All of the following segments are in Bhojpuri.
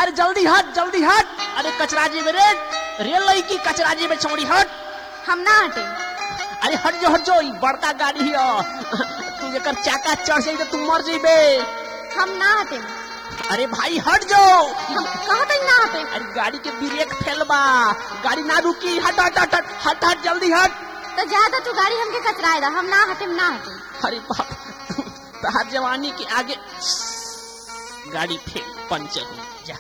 अरे जल्दी हट जल्दी हट अरे कचराजी में रे रेल लड़की कचराजी में छोड़ी हट हम ना हटे अरे हट जो हट जो ई बड़का गाड़ी है तू जेकर चाका चढ़ जाई तो तू मर जाइबे हम ना हटे अरे भाई हट जाओ हम कहत हई ना हटे अरे गाड़ी के ब्रेक फेल बा गाड़ी ना रुकी हट हट हट हट हट हट जल्दी हट तो ज्यादा तू गाड़ी हमके कचराए दा हम ना हटे ना हटे अरे बाप तहार जवानी के आगे गाड़ी फेल पंचर हो जा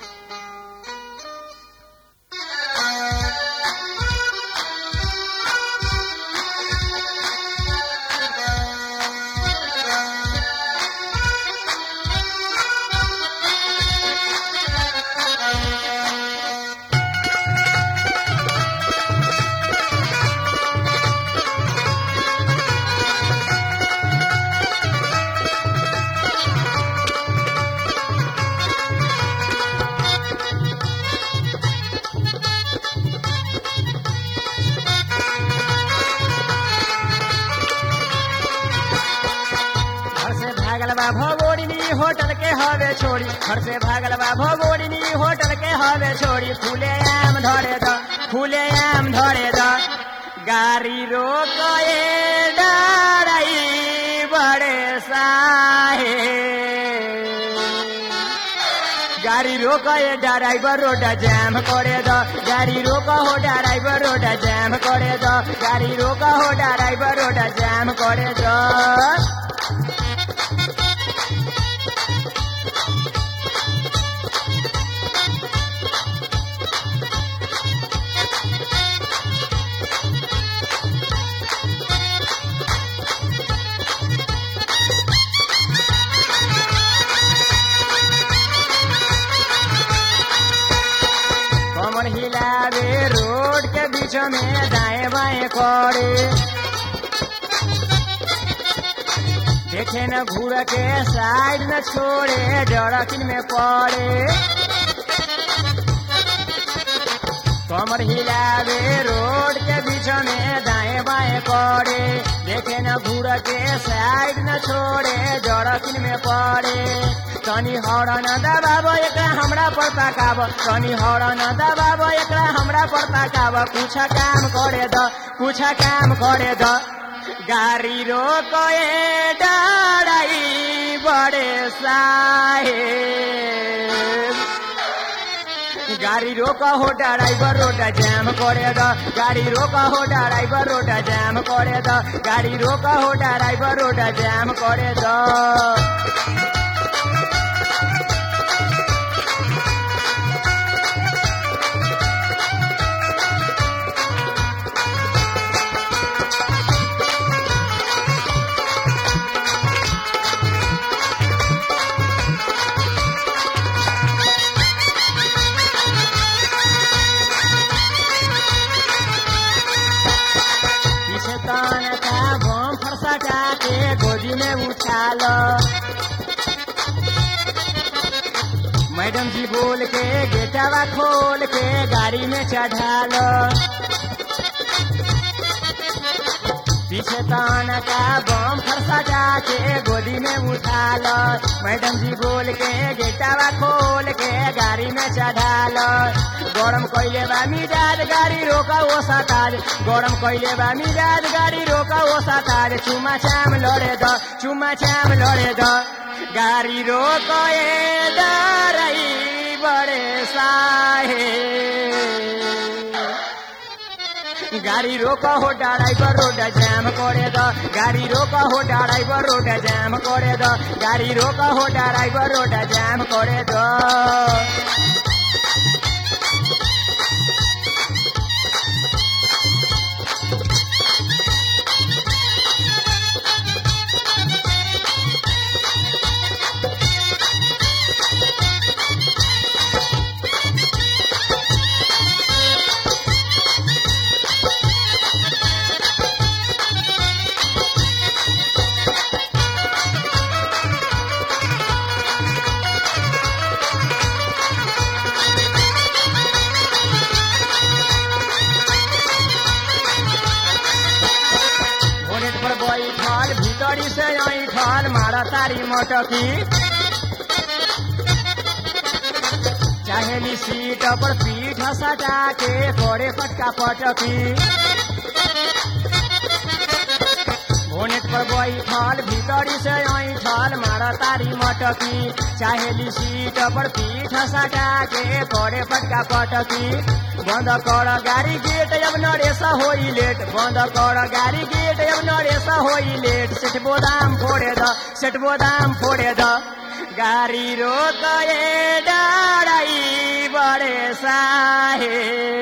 घर से भागल बा भगोरिनी होटल के हवे छोड़ी घर से भागल बा भगोरिनी होटल के हवे छोड़ी फूले आम धरे द फूले आम धरे द गाड़ी रोके डराई बड़े साहे गाड़ी रोके ड्राइवर रोड जाम करे द गाड़ी रोक हो ड्राइवर रोड जाम करे द गाड़ी रोक हो ड्राइवर रोड जाम करे द कमर हिलावे रोड के बीच में दाएं बाएं करे देखे न घूर के साइड न छोड़े जड़किन में पड़े कमर हिलावे रोड के बीच में दाएं बाएं करे देखे न घूर के साइड न छोड़े जड़किन में पड़े तनी हरण दबाब एकरा हमरा पर ताकाब तनी हरण दबाब एकरा हमरा पर ताकाब कुछ काम करे द कुछ काम करे द गाड़ी रोके डराई बड़े साहे गाड़ी रोका हो ड्राइवर रोड जाम करे द गाड़ी रोका हो ड्राइवर रोड जाम करे द गाड़ी रोका हो ड्राइवर रोड जाम करे द पीछे तान का बम फरसा के गोदी में उठा लो मैडम जी बोल के गेटावा खोल के गाड़ी में चढ़ा लो पीछे तान का बम फरसा के गोदी में उठा लो मैडम जी बोल के गेटावा खोल के गाड़ी में चढ़ा लो गरम कैले बा मिजाज गाड़ी रोका ओ सताज गरम कैले बा मिजाज गाड़ी रोका ओ सताज चुमा चाम लड़े द चुमा चाम लड़े द गाड़ी रोके डराई बड़े साहे गाड़ी रोका हो ड्राइवर रोड जाम करे द गाड़ी रोका हो ड्राइवर रोड जाम करे द गाड़ी रोका हो ड्राइवर रोड जाम करे द बोनेट पर बैठल भीतरी से ऐठल मारा तारी मटकी चाहेली सीट पर पीठ सटा के करे पटका पटकी बोनेट पर बैठल भीतरी से ऐठल मार तारी मटकी चाहेली सीट पर पीठ सटा के करे पटका पटकी बंद कर गाड़ी गेट अब नरेसा होई लेट बंद कर गाड़ी गेट अब नरेसा होई लेट सेठ बोदाम फोड़े द सेठ बोदाम फोड़े द गाड़ी रोक ए डाराई बड़े साहे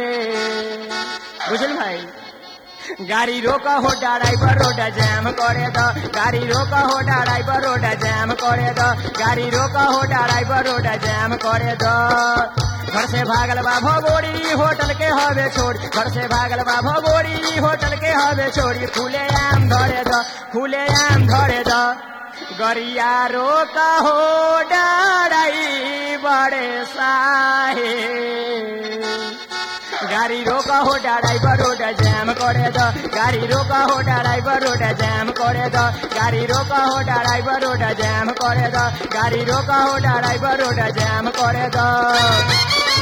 बुझल भाई गाड़ी रोक हो ड्राइवर रोड जैम करे द गाड़ी रोक हो ड्राइवर रोड जैम करे द गाड़ी रोक हो ड्राइवर रोड जैम करे द घर से भागल बा भगोरी होटल के हवे छोड़ घर से भागल बा भगोरी होटल के हवे छोड़ी खुले आम धरे द खुले आम धरे द गरिया रोक हो डराई बड़े साहे गाड़ी रोका हो ड्राइवर रोड जैम करे द गाड़ी रोका हो ड्राइवर रोड जैम करे द गाड़ी रोका हो ड्राइवर रोड जैम करे द गाड़ी रोका हो ड्राइवर रोड जैम करे द